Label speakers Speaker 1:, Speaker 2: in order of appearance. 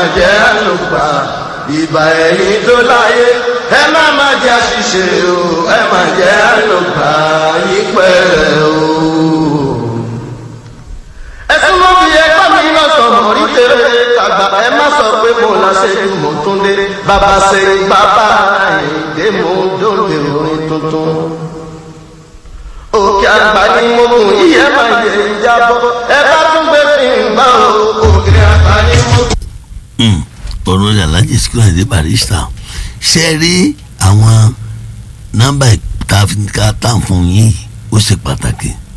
Speaker 1: má jẹ́ àlùgbà ìbà ẹ̀yìn tó láyé ẹ má má jẹ́ àṣìṣe o ẹ má jẹ́ àlùgbà yípẹ́ o. ẹ̀sùn mọ́ bí ẹgbẹ́ mi náà sọ̀rọ̀ rí tèrè tàgbà ẹ má sọ pé mo la ṣe ju mo tún dé bàbá ṣe bàbá ìdè mo dóde orin tuntun òkè àgbà ni mo mú iye máa yẹ ìjábọ̀ ẹ bá tún gbé fi ń bá o òkè àgbà ni mo.
Speaker 2: ọ̀rọ̀ rẹ̀ alájì sikúrò àdé barista ṣe rí àwọn nọ́mbà tá a fi ká tá à ń fún yín ó ṣe pàtàkì